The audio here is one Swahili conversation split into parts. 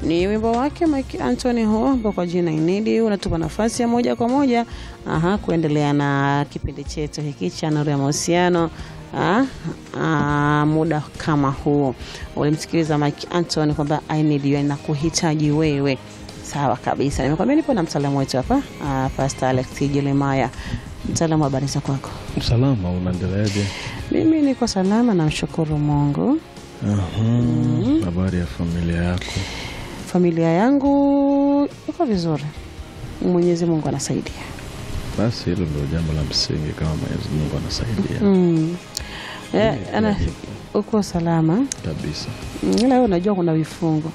ni wimbo wake Mike Anthony huo ambao kwa jina Inidi unatupa nafasi ya moja kwa moja aha, kuendelea na kipindi chetu hiki cha Nuru ya Mahusiano. Ah, ah, muda kama huo ulimsikiliza Mike Anthony kwamba I need you, nakuhitaji wewe. Sawa kabisa, nimekwambia nipo na mtaalamu wetu hapa ah, Pastor Alex Jeremiah. Mtaalamu, habari za kwako? Salama, unaendeleaje? Mimi niko salama, namshukuru Mungu. Aha, Habari ya familia yako? Familia yangu iko vizuri, Mwenyezi Mungu anasaidia. Basi hilo ndio jambo la msingi, kama Mwenyezi Mungu anasaidia Mm. Eh, Kila ana kitu uko salama, kabisa. Mm, ila wewe unajua kuna vifungo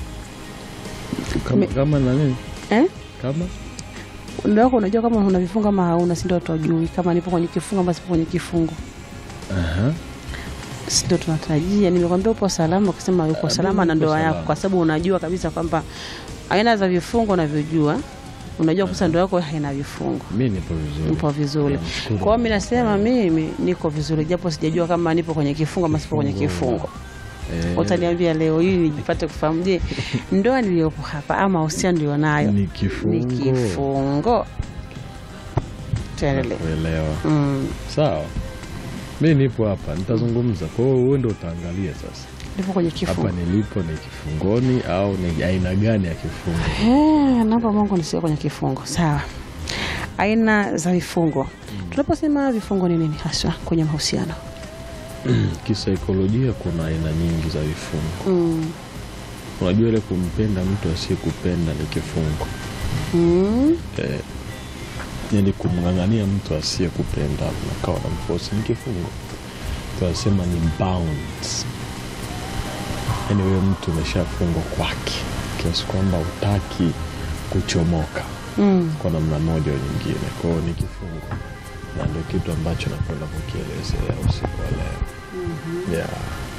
Kama, Me- kama na nini? eh? Kama Ndio wako unajua kama una vifungo ama hauna, si ndio? Tujui kama nipo kwenye kifungo ama sipo kwenye kifungo, Aha. si ndio? Tunatarajia. Nimekwambia upo salama, ukisema uko Ah, salama mimi na niko ndoa yako, salama. kwa sababu unajua kabisa kwamba aina za vifungo unavyojua, unajua kusa ndoa yako haina vifungo mi nipo vizuri. Nipo vizuri. Namshukuru Kwa hiyo mimi Mungu. nasema mimi niko vizuri, japo sijajua kama nipo kwenye kifungo ama sipo kwenye kifungo. Eh, Utaniambia leo hii nijipate kufahamu, je, ndoa niliyopo hapa ama mahusiano nilionayo ni ni kifungo. kifungo? Tuendelee. Kuelewa. Mm, Sawa, mi nipo hapa, nitazungumza. Kwa hiyo wewe ndio utaangalia sasa, nipo kwenye hapa kifungo. nilipo ni kifungoni au ni aina gani ya kifungo? Eh, naomba Mungu nisiwe kwenye kifungo. Sawa. Aina za vifungo. Tunaposema vifungo ni nini haswa kwenye mahusiano? Kisaikolojia kuna aina nyingi za vifungo. Mm. Unajua ile kumpenda mtu asiyekupenda ni kifungo. Mm. Eh, yani kumng'ang'ania mtu asiyekupenda nakawa na mfosi ni kifungo. Tunasema ni bounds. Yani huyo mtu umeshafungwa kwake kiasi kwamba utaki kuchomoka Mm. kwa namna moja au nyingine. Kwa hiyo ni kifungo, na ndio kitu ambacho nakwenda kukielezea usiku wa leo. Yeah.